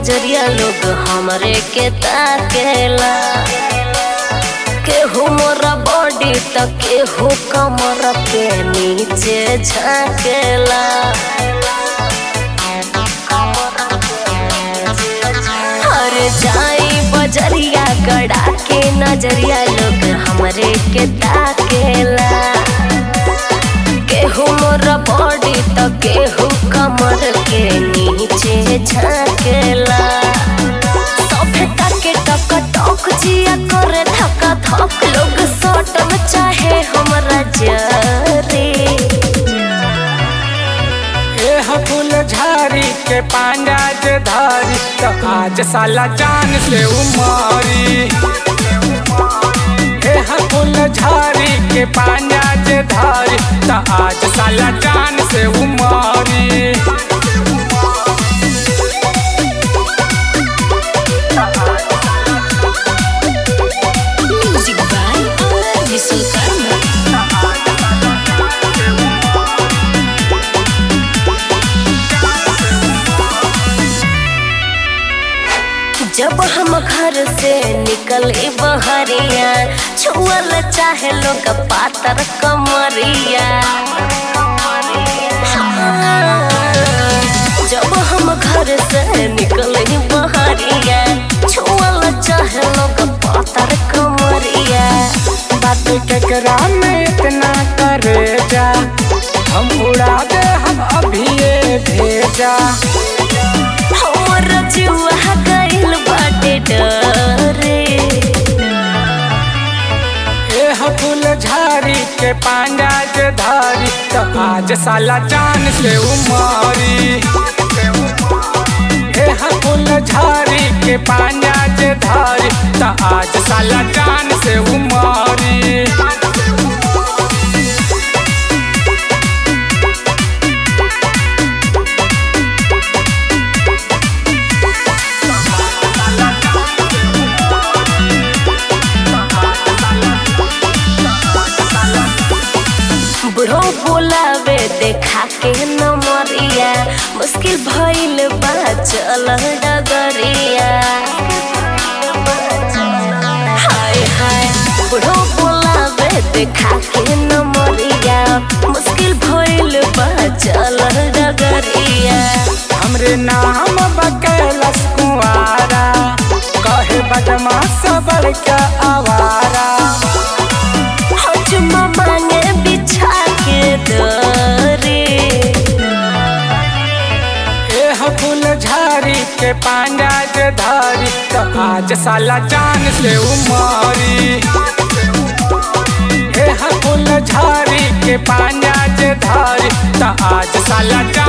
बजरिया लोग हमरे के ताकेला केहू मोरा बॉडी त केहू कमर के नीचे झाकेला हर जाई बजरिया गड़ा के नजरिया लोग हमरे के ताकेला केहू मोर बॉडी त केहू कमर के नीचे झाकेला सभे टके टक टक जिया करे धक्का धक लोग सटम चाहे हमरा जरे एह फूल झारी के पांडा जे धारी तो आज साला जान से उमारी एह फूल झारी के पांडा जे धारी तो आज साला जान से उमारी म्यूजिक बाय अमर विश्वकर्मा जब हम घर से निकले बहरिया छुअल चाहे लोग पातर कमरिया जब हम घर से निकले बहरिया छुअल चाहे लोग पातर कमरिया बात केकरा में इतना करे जा हम उड़ा दे हम अभी ये भेजा हमर जुआ गइल बाटे डरे एह फूल झारी के पांडा जे धारी तो आज साला जान से उमारी एह फूल झारी के पांडा जे धारी तो आज साला जान से उमारी बुढ़ो बोलावे देखा के नमरिया मुश्किल भइल बा चल डगरिया हाय हाय बुढ़ो बोलावे देखा के नमरिया मुश्किल भइल बा चल डगरिया हमरे नाम बकैलस कुआरा कहे बदमाश बड़का आवारा हजमा मांगे बिछा के दरे एह फूल झारी के पांडा जे धारी तो आज साला जान से उमारी एह फूल झारी के पांडा जे धारी तो आज साला जान